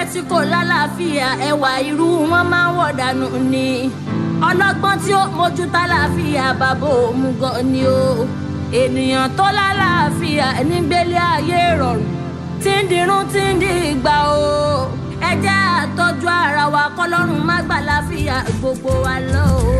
tí kò lálàáfíà ẹwà irú wọn máa ń wọ̀ dànù ni ọlọ́gbọ́n tí ó mójú tálàáfíà bàbá òun gan ni o ènìyàn tó lálàáfíà nígbélé ayé rọrùn tí ń dirun tí ń di ìgbà o ẹ jẹ́ àtọ́jú ara wa kọ́lọ́run má gbà láfíà gbogbo wa lọ o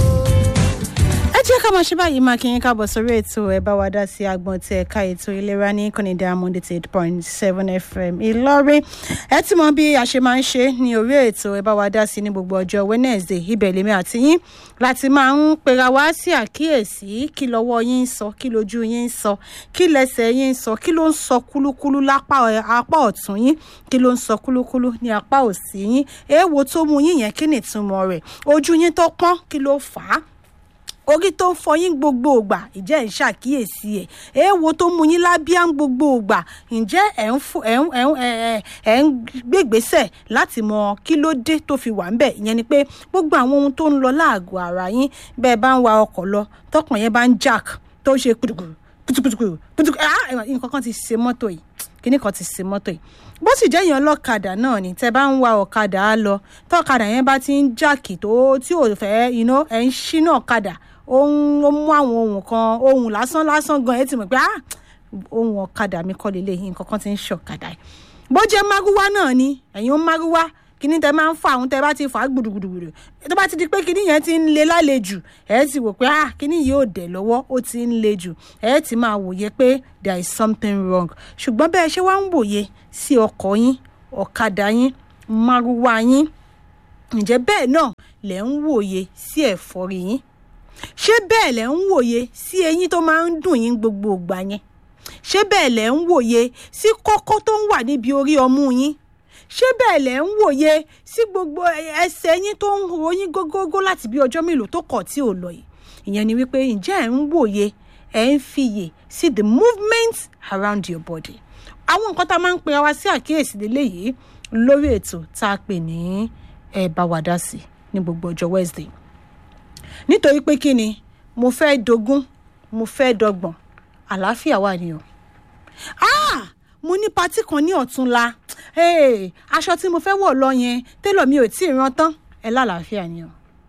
ẹ jẹ́ ká máa ṣe báyìí máa kí yín káàbọ̀ sórí ètò ẹ̀ bá wa dá sí agbọ̀n tí ẹ̀ka ètò ìlera ní ìkànnì diamond eight point seven fm ìlọrin ẹ ti mọ bí a ṣe máa ń ṣe ní orí ètò ẹ̀ bá wa dá sí ní gbogbo ọjọ́ wednesday ibẹ̀ lèmi àti yín láti máa ń pera wá sí àkíyèsí kí lọ́wọ́ yín ń sọ kí lójú yín ń sọ kí lẹ́sẹ̀ yín ń sọ kí ló ń sọ kúlúkúlú lápá apá ọ̀tún yín kí ló ń sọ kúlúkúlú ní apá òsì yín èèwọ̀ tó mú yín yẹn kí ni ìtumọ̀ rẹ̀ ojú yín tó pọ́n kí ló fà á orí tó ń fọyín gbogbo ògbà ǹjẹ́ ẹ̀ ń ṣàkíyèsí ẹ̀ èèwo tó mú yín lábíà ń gbogbo ògbà ǹjẹ́ ẹ̀ ń fún ẹ̀ ń ẹ̀ ń ẹ̀ ń gbégbésẹ̀ láti mọ kí ló dé tó fi wà ń bẹ̀ ìyẹn ni pé gbogbo àwọn ohun tó ń lọ láàgọ̀ ara yín bẹ́ẹ̀ bá ń wa ọkọ̀ lọ tọkàn yẹn bá ń jack tó ń ṣe kùtùkùtù kùtùkùtù kùtùkùtù ah nǹkan kan ti ṣe mọ́tò yìí kíní kan ti ṣe mọ́tò yìí bó sì jẹ́ èèyàn ọlọ́kadà náà ni tẹ́ bá ń wa ọ̀kadà á lọ tọ́kadà yẹn bá ti ń jáàkì tó tí ò fẹ́ iná ẹ̀ ń ṣínà ọ̀kadà ohun ó mú àwọn ohun kan ohun lásán lásán gan ẹ ti mọ̀ pé ah ohun ọ̀kadà mi kọ́ lélẹ̀ yìí nǹkan kan ti ń ṣọ̀kadà yìí bó jẹ́ márúwá náà ni ẹ̀yin ó márúwá kíní tẹ máa ń fa àwọn tẹ bá ti fà á gbùdùgbùdù tó bá ti di pé kíní yẹn ti ń le lálejò ẹ ti wò pé ah kíní yìí ò dẹ̀ lọ́wọ́ ó ti ń le jù ẹ ti máa wòye pé there is something wrong ṣùgbọ́n bẹ́ẹ̀ ṣe wá ń wòye sí ọkọ̀ yín ọ̀kadà yín márúwá yín ǹjẹ́ bẹ́ẹ̀ náà lẹ̀ ń wòye sí ẹ̀fọ́rí yín ṣé bẹ́ẹ̀ lẹ̀ ń wòye sí eyín tó máa ń dùn yín gbogbo ìgbà yẹn ṣé bẹ́ẹ̀ lẹ̀ ń wòye sí kókó tó ń wà níbi orí ọmú yín ṣé bẹ́ẹ̀ lẹ̀ ń wòye sí gbogbo ẹsẹ̀ yín tó ń ro yín gógógó láti bí ọjọ́ mélòó tó kọ̀ tí ò lọ yìí ìyẹn ni wípé ǹjẹ́ ẹ̀ ń wòye ẹ̀ ń fiyè sí the movement around your body àwọn nǹkan tá a máa ń pera wa sí àkíyèsí lélẹ́yìí lórí ètò tá a pè ní ẹ bá wa dá sí ní gbogbo ọjọ́ Wednesday nítorí pé kí ni mo fẹ́ dogún mo fẹ́ dọgbọ̀n àlàáfíà wà ní o. ah mo ní patí kan ní ọ̀túnla hey, aṣọ tí mo fẹ́ wọ̀ lọ yẹn télọ̀ mi ò tí ì rán tán ẹ lálàáfíà ni o.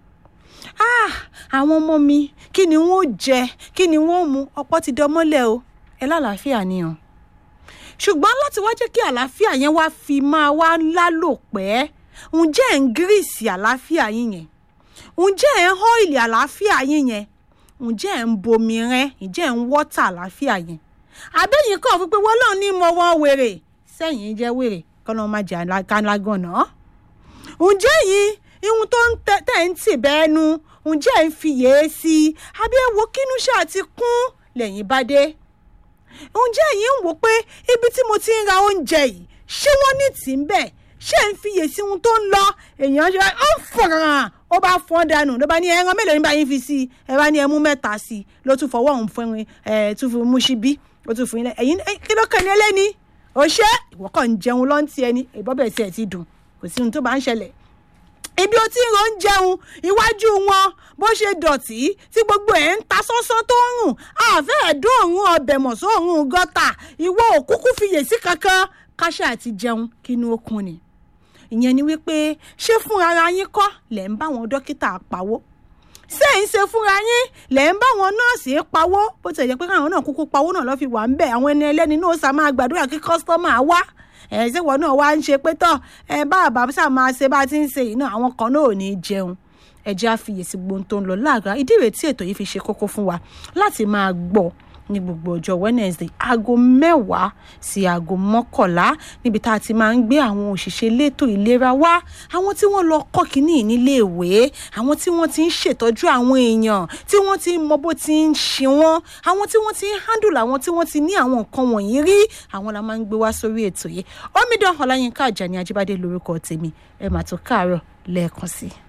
ah àwọn ọmọ mi kí ni wọ́n jẹ kí ni wọ́n mu ọ̀pọ̀ ti dọmọ́lẹ̀ o ẹ lálàáfíà ni o. ṣùgbọ́n láti wá jẹ́ kí àlàáfíà yẹn wá fi máa wá lálòpẹ́ ǹjẹ́ ẹ̀ ń gírísì àlàáfíà yín yẹn ǹjẹ́ ẹ̀ ń ọ́ìlì àlàáfíà yín yẹn ǹjẹ́ ẹ̀ ń bomi rẹ́ ǹjẹ́ ẹ̀ ń wọ́tà àlàáfíà yẹn àbẹ́yìn kan fún pé wọ́n náà ní mọ wọn wèrè sẹ́yìn jẹ́ wèrè kọ́nà má jẹ́ alágànnà ǹjẹ́ yìí ihun tó ń tẹ̀ ń tì bẹ́ẹ̀ nu ǹjẹ́ ẹ̀ ń fi yèé sí i àbí ẹ̀ wo kínú ṣáà ti kún lẹ́yìn bá dé ǹjẹ́ yìí ń wò pé ibi tí mo ti ń ra oúnjẹ yìí ṣé wọ́n ní tì ń bẹ̀ ṣé ń fiyè sí ohun tó ń lọ èèyàn ṣe ó ń fọ̀ràn ó bá fọ́n dànù ló bá ní ẹran mélòó ní bá yín fi sí i ẹ bá ní ẹmú mẹ́ta sí i ló tún fọwọ́ òun fún ẹ tún fi mú síbí ó tún fún yín ẹ̀yìn kí ló kàn ní ẹlẹ́ni ó ṣe ìwọ kàn ń jẹun lọ́n ti ẹni ìbọ́bẹ̀ tí ẹ ti dùn kò sí ohun tó bá ń ṣẹlẹ̀ ibi ó ti ń ron jẹun iwájú wọn bó ṣe dọ̀tí tí gbogbo ẹ̀ ń ta sánsán tó ń rùn àfẹ́ ẹ̀dùn ọbẹ̀ mọ̀ sóòrùn gọ́tà ìwọ òkúkú fiyèsí kankan káṣá àti jẹun kínú okun ni ìyẹn ni wípé ṣé fúnra ara yín kọ́ lẹ̀ ń bá wọn dókítà pawó ṣé ń ṣe fúnra yín lẹ̀ ń bá wọn nọ́ọ̀sì pawó bó ti jẹ́ pé káwọn náà kúkú pawó náà lọ́ọ́ fi wà ń bẹ̀ àwọn ẹni ẹlẹ́ni náà sá máa gbàdúrà kí kọ́sítọ́mà wá ẹ̀ ṣé wọn náà wá ń ṣe pé tọ̀ ẹ bá àbá sá máa ṣe bá ti ń ṣe yìí náà àwọn kan náà ò ní jẹun ẹ jẹ́ àfiyèsí gbogbo tó ń lọ láàgbá ìdí rèé tí ètò yìí fi ṣe kókó fún wa láti máa gbọ́ ní gbogbo ọjọ́ Wednesday aago mẹ́wàá sí aago mọ́kànlá níbi tá a ti máa ń gbé àwọn òṣìṣẹ́ elétò ìlera wá àwọn tí wọ́n lọ kọ́ kínní níléèwé àwọn tí wọ́n ti ń ṣètọ́jú àwọn èèyàn tí wọ́n ti mọ bó ti ń ṣe wọ́n àwọn tí wọ́n ti ń handle àwọn tí wọ́n ti ní àwọn nǹkan wọ̀nyí rí àwọn la máa ń gbé wá sórí ètò yìí Omidan Ọláyínká Àjàní Ajíbádé lórúkọ tèmi ẹ mà tó káàárọ̀ lẹ́ẹ̀kan sí i.